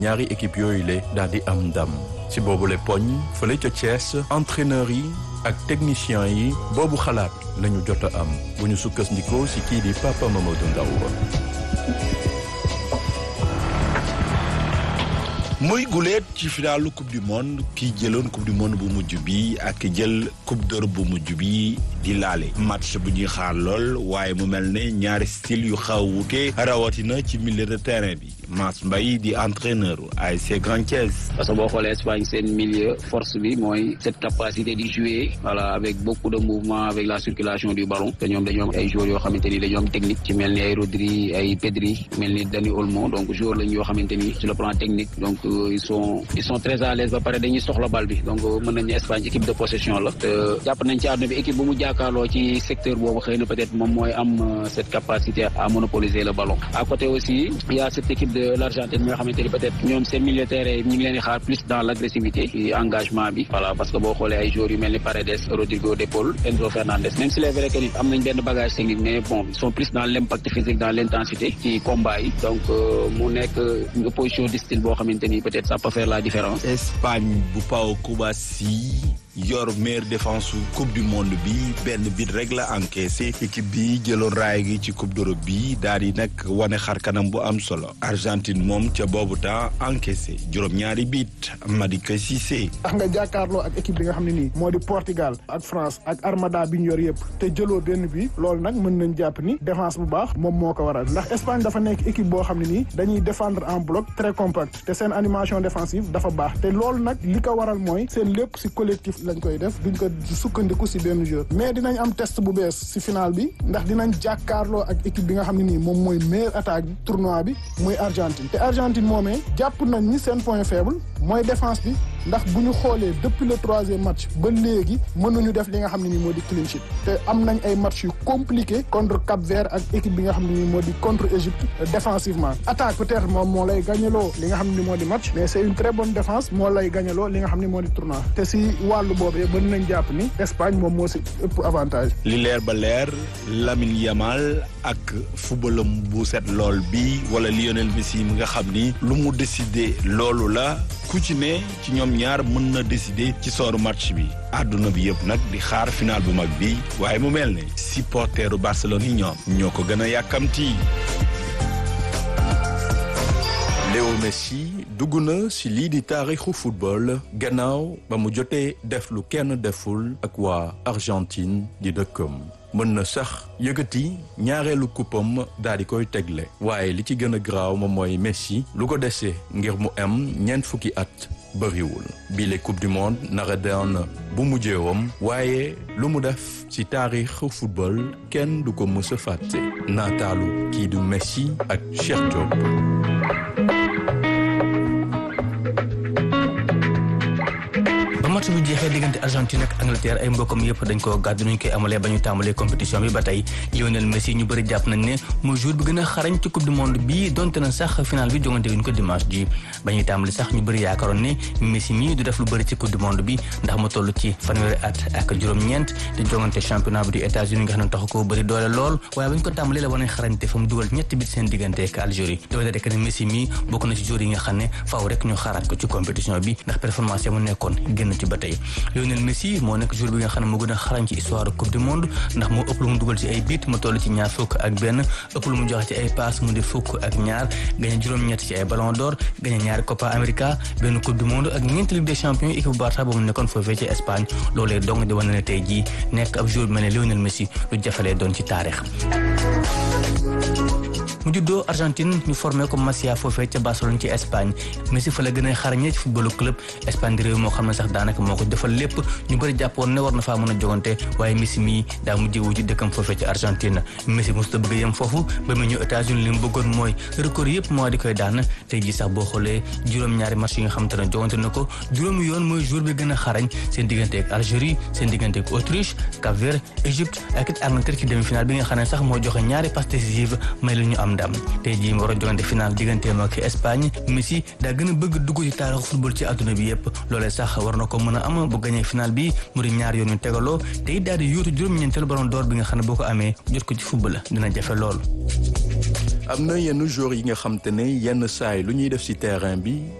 ñaari équipe yooyu le daal di am ndam ci boobule poñ fële ca Thiès entraîneur yi ak technicien yi boobu xalaat lañu jot a am bu ñu sukkandikoo ci kii di Papa Mamadou Ndaw muy guleet ci finalu coupe du monde kii jëloon coupe du monde bu mujj bi ak jël coupe d'Europe bu mujj bi di laale match bu ñuy xaar lool waaye mu mel ne ñaari style yu xaw wuute rawatina ci milieu de terrain bi Mass Mbaye di entraîneur ASC Grand Thiès. parce que boo xoolee Espagne seen milieu force bi mooy cette capacité di jouer voilà avec beaucoup de mouvement avec la circulation du ballon te ñoom dañoo am ay joueurs yoo xamante ni dañoo am technique ci mel ni ay Rodri ay Pedri mel ni Dani Olmo donc joueurs lañ yoo xamante ni sur le plan technique donc ils sont ils sont très à l'aise ba pare dañuy soxla bal bi donc mën nañu Espagne équipe de possession la te jàpp nañ ci àdduna bi équipe bu mu jàkkaarloo ci secteur boobu xëy na peut-être moom mooy am cette capacité à monopoliser le ballon à côté aussi il y a cette équipe de l'Argentine nga xamante ni peut-être ñoom seen milieu terrain ñu ngi leen di xaar plus dans l'agressivité ci engagement bi voilà parce que boo xoolee ay joueurs yu mel ni Paredes Rodrigo De Paul Enzo Fernandez même si c'est vrai que ni am nañ benn bagage technique mais bon ils sont plus dans l'impact physique dans l'intensité ci combat yi donc mu nekk une opposition de style boo xamante ni peut-être ça peut faire la différence. Espagne bu Pau Kubasi yor meilleure défense su coupe du monde bi benn bit rek la encaissé équipe bi jëloon raay gi ci coupe d'Europe bi daal di nag wane xar kanam bu am solo Argentine moom ca boobu temps encaissé juróom-ñaari bit Madické Cissé. tax nga jàkkaarloo ak équipe bi nga xam ne nii moo di Portugal ak France ak Armada bi ñu yor yëpp te jëloo benn bi loolu nag mën nañ jàpp ni défense bu baax moom moo ko waral ndax Espagne dafa nekk équipe boo xam ne nii dañuy défendre en bloc très compact te seen animation défensive dafa baax te loolu nag li ko waral mooy seen lépp ci collectif lañ koy def duñ ko sukkandiku ci benn joueur mais dinañ am test bu bees ci final bi ndax dinañ jàkkaarloo ak équipe bi nga xam ne nii moom mooy meilleure attaque bi tournoi bi muy Argentine te Argentine moomee jàpp nañ ni seen point faible mooy défense bi ndax bu ñu xoolee depuis le troisième match ba léegi mënuñu def li nga xam ne nii moo di clean sheet te am nañ ay match yu compliqué contre Cap-Vert ak équipe bi nga xam ne nii moo di contre Égypte défensivement attaque peut-être moom moo lay gagneloo li nga xam ne ni moo di match mais c'est une très bonne défense moo lay gagneloo li nga xam ne moo di tournoi te si wàllu boobee mën nañ jàpp ni Espagne moom moo si ëpp avantage. li leer ba leer Lamine Yamal ak footballam bu set lool bi wala Lionel Messi mi nga xam ni lu mu décider loolu la ku ci ne ci ñoom ñaar mën na décider ci sooru match bi àdduna bi yëpp nag di xaar final bu mag bi waaye mu mel ne supporteru Barcelone yi ñoom ñoo ko gën a yàkkamti. Léo Messi dugg na ci lii di taarixu football gannaaw ba mu jotee def lu kenn deful ak waa Argentine di dëkkam mën na sax yëkkati ñaareelu kuppam daal di koy tegle waaye li ci gën a graaw moom mooy Messi lu ko desee ngir mu am ñeent fukki at bëriwul bile coupe du monde nara doon bu mujjeewam waaye lu mu def ci taarixu football kenn du ko mës a fàtte naataalu kii du Messi ak Cheikh Diop. match bu jeexee diggante Argentine ak Angleterre ay mbokkam yëpp dañ koo gàddu nuñ koy amalee ba ñu tàmbalee compétition bi ba tey Lionel Messi ñu bëri jàpp nañ ne mooy jour bi gën a xarañ ci coupe du monde bi donte na sax final bi jongante wuñ ko dimanche ji ba ñuy tàmbali sax ñu bëri yaakaaroon ne Messi mii du def lu bëri ci coupe du monde bi ndax mu toll ci fanweeri at ak juróom-ñeent te jongante championnat bi du États-Unis nga xam ne taxu ko bëri doole lool waaye ba ñu ko tàmbalee la wane xarañte fa mu dugal ñetti bit seen diggante ak Algérie doole rek ne Messi mii bokk na ci jour yi nga xam ne faaw rek ñu xaaraat ko ci compétition bi ndax performance ya mu nekkoon génn ci ba tey Lionel Messi moo nekk jour bi nga xam ne moo gën a xarañ ci histoire coupe du monde ndax moo ëpp lu mu dugal ci ay bit mu toll ci ñaar fukk ak benn ëpp lu mu joxe ci ay passe mu di fukk ak ñaar gañe juróom-ñett ci ay ballon d'or gañe ñaari Copa América benn coupe du monde ak ñeenti Ligue des champions équipe Barça ba mu nekkoon foofee ci Espagne loolee dong di wane ne tey jii nekk ab jour bi mel ne Lionel Messi lu jafalee doon ci taarix mu juddoo Argentine ñu formé ko Masia foofee ca Barcelone ci Espagne Messi fa la gën a xarañee ci footballu club Espagne di réew moo xam ne sax daanaka moo ko defal lépp ñu bëri jàppoon ne war na faa mën a jogante waaye Messi mii daa mujjee wu ci dëkkam foofee ci Argentine Messi mosut a bëgg a yem foofu ba mu ñëw États-Unis li mu bëggoon mooy record yëpp moo di koy daan tey jii sax boo xoolee juróom-ñaari match yi nga xam te ne jogante na ko juróomi yoon mooy jour bi gën a xarañ seen diggante ak Algérie seen diggante ak Autriche Cap-Vert Égypte ak it Angleterre ci demi-finale bi nga xam ne sax moo joxe ñaari passe décisive may la ñu am ndam tey jii mu war a jogante final digganteem ak Espagne Messi daa gën a bëgg dugg ci taarixu football ci àdduna bi yëpp loolee sax war na ko mën a am bu gañee final bi mu di ñaar yoon yu tegaloo te it daal di yóotu juróom-ñeenteelu ballon d'or bi nga xam ne boo ko amee jot ko ci football dina jafe lool. am na yenn joueurs yi nga xam te ne yenn saay lu ñuy def ci terrain bi